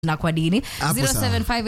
na kwa dini Hapo sawa.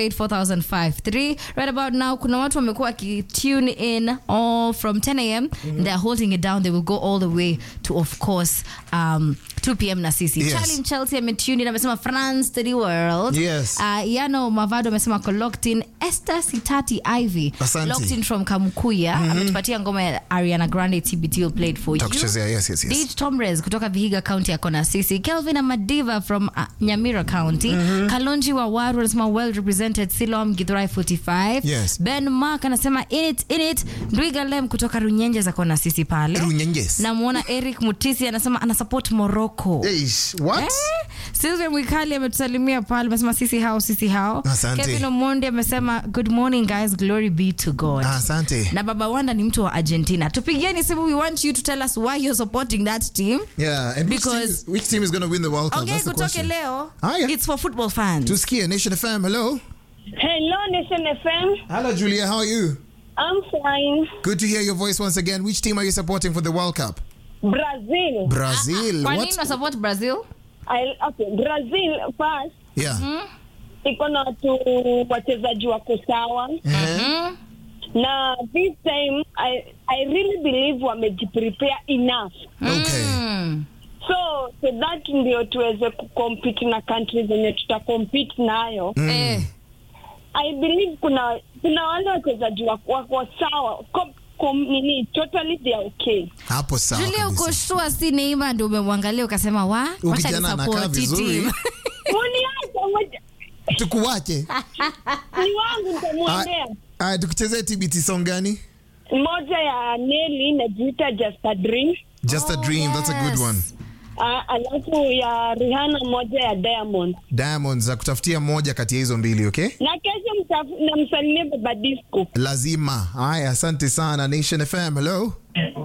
07584053 right about now kuna watu wamekuwa wakitune in all from 10 am they're holding it down they will go all the way to of course um, 2 pm na sisi Yes. charlie mchelsea ametune in amesema france to the world Yes. uh, yano mavado amesema ko locked in esther sitati ivy Asante. locked in from kamkuya ametupatia ngoma ya ariana grande tbt will play it for you takuchezea yes, yes, yes. Dej Tomres kutoka Vihiga County yako na sisi. Kelvin Amadiva from uh, Nyamira County. Kalonji wa Waru anasema well represented Silom Githurai 45. Yes. Ben Mark anasema in it in it. Ndwiga Lem kutoka Runyenje zako na sisi pale. Runyenjes. Namuona Eric Mutisi anasema ana support Morocco. Eish, what? Eh? Sylvia Mwikali ametusalimia pale amesema sisi hao sisi hao. Asante. Kevin Omondi amesema good morning guys glory be to God. Asante. Na Baba Wanda ni mtu wa Argentina. Tupigieni simu we want you to tell us why you're supporting that team. Yeah, and which team, Because- is, which team is going to win the World Cup? Okay, That's the kutoke question. leo. Haya. It's for football fans. Tusikie Nation FM. Hello. Hello, Nation FM. Hello, Julia. How are you? I'm fine. Good to hear your voice once again. Which team are you supporting for the World Cup? Brazil. Brazil. Kwa nini What? una support Brazil? I, okay, Brazil first Yeah. iko na watu wachezaji wako sawa Uh-huh. na this time I, I really believe wamejiprepare enough Okay. Mm. so so that ndio tuweze kucompete na country zenye tutacompete nayo Eh, I believe kuna kuna wale wachezaji wako, wako sawa com, com, nini totally they are okay Hapo sawa. Julia kabisa. uko sure si Neymar ndio umemwangalia ukasema wa Huyu wacha kijana anakaa nisupport hii vizuri. team. Muniache, ngoja- Tukuwache. ni wangu nitamwendea Aya, tukuchezee TBT song gani? moja ya Nelly inajiita Just a Dream. Just a Oh, Dream. That's a good yes. one. Uh, alafu ya Rihanna moja ya Diamond. Diamonds za kutafutia moja kati ya hizo mbili, okay? Na kesho mtaf- namsalimia Baba Disco. Lazima. Haya, asante sana Nation FM. Hello.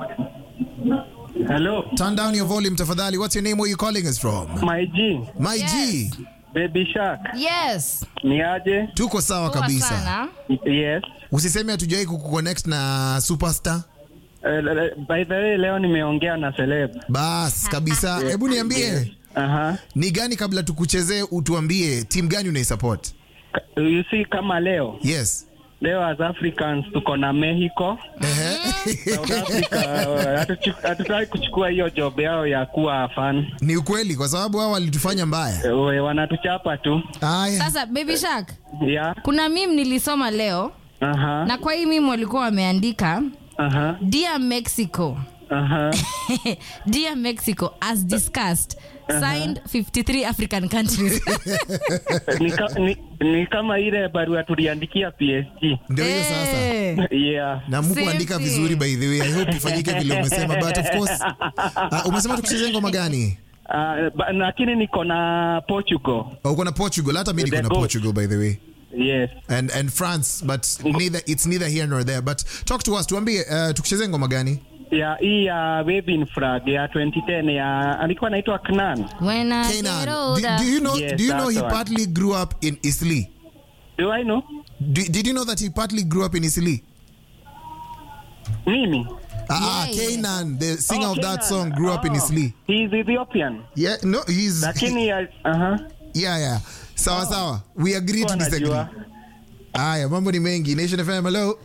Hello, Turn down your volume tafadhali. What's your name? Where you calling us from? my G, My G. Yes. Baby Shark. Yes. Ni aje? Tuko sawa Poa kabisa. sana. Yes. Usiseme hatujawai kukuconnect na superstar. Uh, by the way, leo nimeongea na celeb. Bas kabisa. Hebu niambie Aha. ni gani kabla tukuchezee, utuambie timu gani unaisupport? Ka- You see kama leo, Yes. leo as Africans tuko na Mexico. Ehe. South Africa uh, hatuchu- hatutaki kuchukua hiyo job yao ya kuwa fan. Ni ukweli kwa sababu hao walitufanya mbaya. Uh, wanatuchapa tu. Haya. Sasa Baby Shark, Yeah. kuna meme nilisoma leo Aha. na kwa hii meme walikuwa wameandika Aha. Dear Mexico. Aha. Dear Mexico, as discussed, signed 53 African countries. ni, ka, ni, ni kama ile barua tuliandikia PSG. Ndio hiyo sasa. Eh. Yeah. Na mkuandika Same vizuri thing. by the way. I hope ifanyike vile umesema but of course. Uh, umesema tukuchezee ngoma gani? Uh, ba- lakini niko na Portugal. Oh, uko na Portugal. Hata mimi niko The na goat. Portugal by the way. Yes. and and France but neither it's neither here nor there but talk to us tuambie uh, tukuchezee ngoma gani ya hii ya waving flag ya 2010 ya alikuwa anaitwa Knan. When I get Canaan do, older. do you know Yes, do you know that's he one. partly grew up in Isli Do I know? do, did you know that he partly grew up in Isli Mimi. Ah, Yeah, yeah. Canaan the singer Oh, of that Kenan. song grew up in Oh, Isli He's Ethiopian. yeah no he's Lakini ya aha. yeah yeah sawa sawa we agree to Kwa disagree najua. haya mambo ni mengi Nation FM hello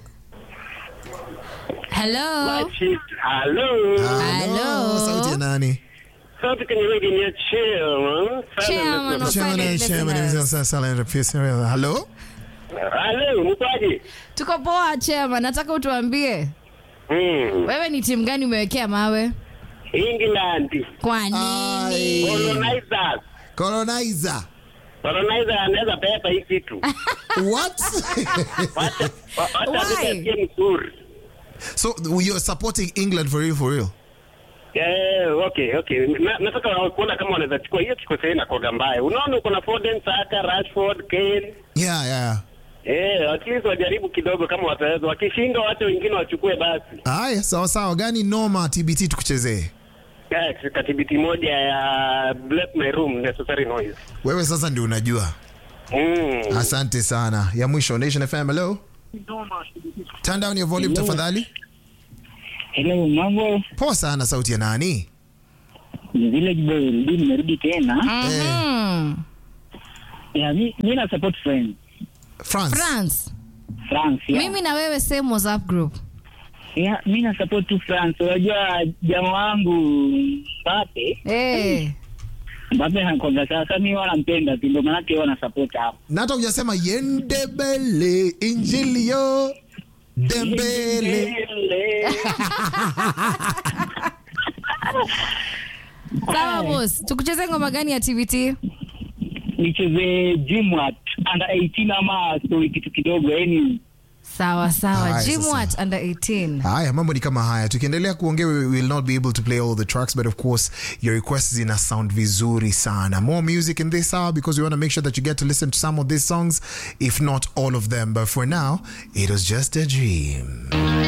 Hello. Hello. Hello. sauti ya nani Sauti kwenye redio ni ya Chairman. Chairman of Chairman Silent Chairman Listeners. Silent Peace hello Hello, mkwaje? Tuko poa chema, nataka utuambie Hmm. wewe ni timu gani umewekea mawe? England. Kwa Ai. nini? Colonizers. colonizer Colonizer anaweza pepa hii kitu. what Wacha wacha Why? tusikie mzuri. so you're supporting England for real for real Eh, okay, okay. Na, nataka kuona kama wanaweza chukua hiyo kikosi hii na koga mbaya. Unaona uko na Foden, Saka, Rashford, Kane. yeah yeah Eh, at least wajaribu kidogo kama wataweza. Wakishinda wacha wengine wachukue basi. Haya, sawa sawa. Gani noma TBT tukuchezee? Eh, katibiti moja ya Bless My Room Necessary Noise. Wewe sasa ndio unajua. Mm. Asante sana. Ya mwisho Nation FM, hello. Turn down your volume tafadhali. Hello, mambo Poa sana, sauti ya nani? ni Village Boy, rudi nimerudi tena. Mhm. Yeah, mi, mi na support France. France. france France, yeah. mimi na wewe same whatsapp group Yeah, mi na support tu France. Unajua jamaa wangu Mbappe, hey. Mbappe anakwanga sasa mi huwa nampenda tu ndio maana huwa na support hapo. Na hata hujasema yendebele injilio dembele. sawa boss tukucheze ngoma gani ya tbt Nicheze Jimwat under 18 ama story kitu kidogo yani sawa sawa Haya, jimwat under 18 haya mambo ni kama haya tukiendelea kuongea we will not be able to play all the tracks but of course your requests zina sound vizuri sana more music in this hour because we want to make sure that you get to listen to some of these songs if not all of them but for now it was just a dream